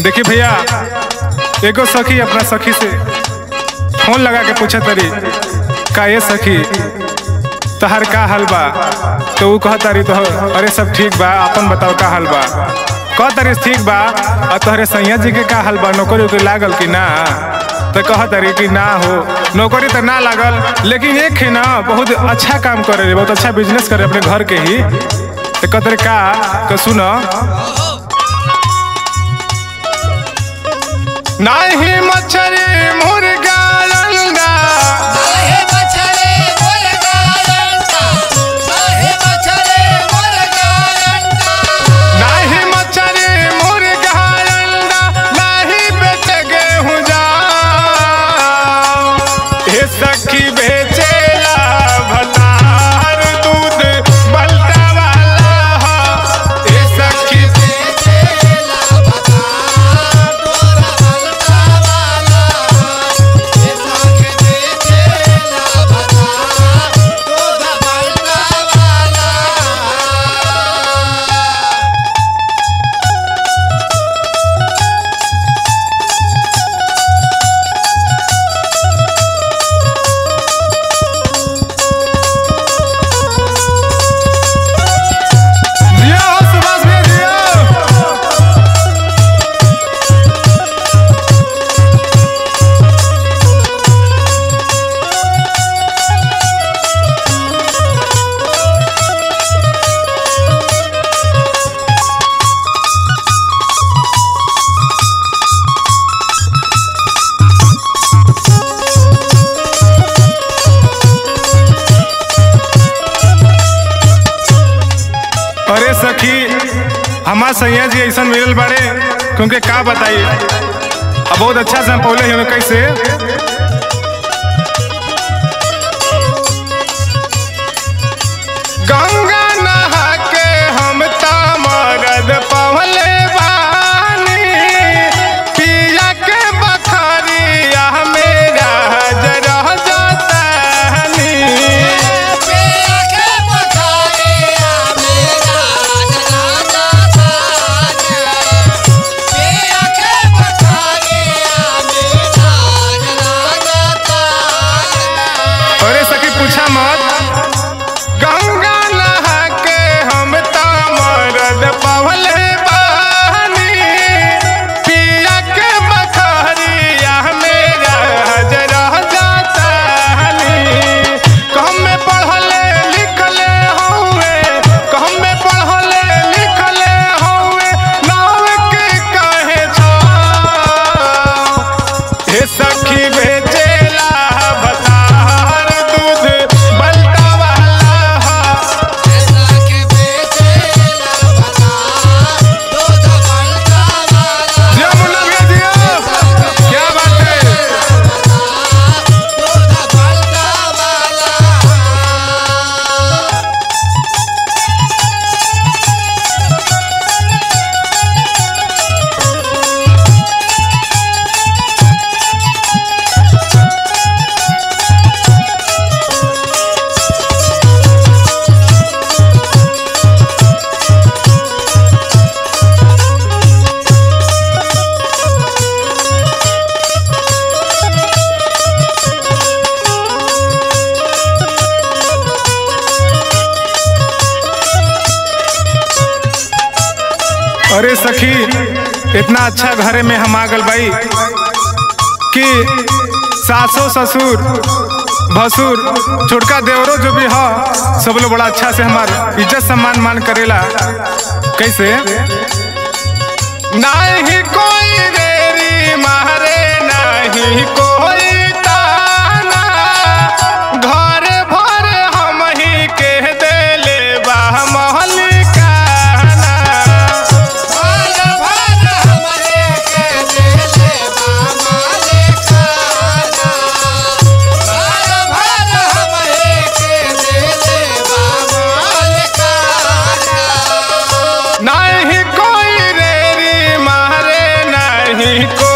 देखी भैया एगो सखी अपना सखी से फोन लगा के पूछा तरी का ये सखी तहर का हाल बा तो ऊ कह तारी तो अरे सब ठीक बा अपन बताओ का हाल बा कह तारी ठीक बा और तोहरे सैया जी के का हाल बा नौकरी उकरी लागल कि ना तो कह तारी कि ना हो नौकरी तो ना लागल लेकिन एक है ना बहुत अच्छा काम करे बहुत अच्छा बिजनेस करे अपने घर के ही तो कह तारी का तो सुनो नाही मच्छरी मुर्गा अंडा काहे बछड़े मुर्गा अंडा काहे बछड़े मुर्गा अंडा नाही मच्छरी मुर्गा अंडा नाही बेच गेहूं जा हे सखी बेचेला भतार दूध बल्टा वाला हे सखी बेचेला बता तोरा बलता वाला ये साखे बेचेला बता तोरा बलता वाला दिया हो सुभाष भैया दिया अरे सखी हमार सैया जी ऐसा मिलल बाड़े क्योंकि का बताइए अब बहुत अच्छा से हम पौले हमें कैसे गंगा नहा के हम तामरद पवले बानी पिया के बखरिया मेरा जरा जातानी पिया के बखरिया मेरा जला जाता पिया के बखरिया मेरा जला जाता अरे सखी पूछा मत गंगा नहा के हम तामरद पवले बानी पिया के बखरिया मेरा जरा जातानी कहम में पढ़ले लिखले हौवे कहम में पढ़ले लिखले हौवे नाव के काहे छा हे सखी बेचेला भतार दूध बल्टा वाला ऐसा के बेचेला बता दूध बलता वाला दिया मुन्ना भैया दिया क्या बात है दूध बलता वाला अरे सखी इतना अच्छा घरे में हम आ गल भाई कि सासो ससुर भसुर छोटका देवरो जो भी हो सब लोग बड़ा अच्छा से हमार इज्जत सम्मान मान करेला कैसे नहीं कोई रेरी मारे नहीं कोई ताना घर भर हम ही के देले बा महलिकाना बाल भर हमरे के देले बामाले खाना बाल भर हमरे के देले बामाले खाना नहीं कोई रेरी मारे नहीं कोई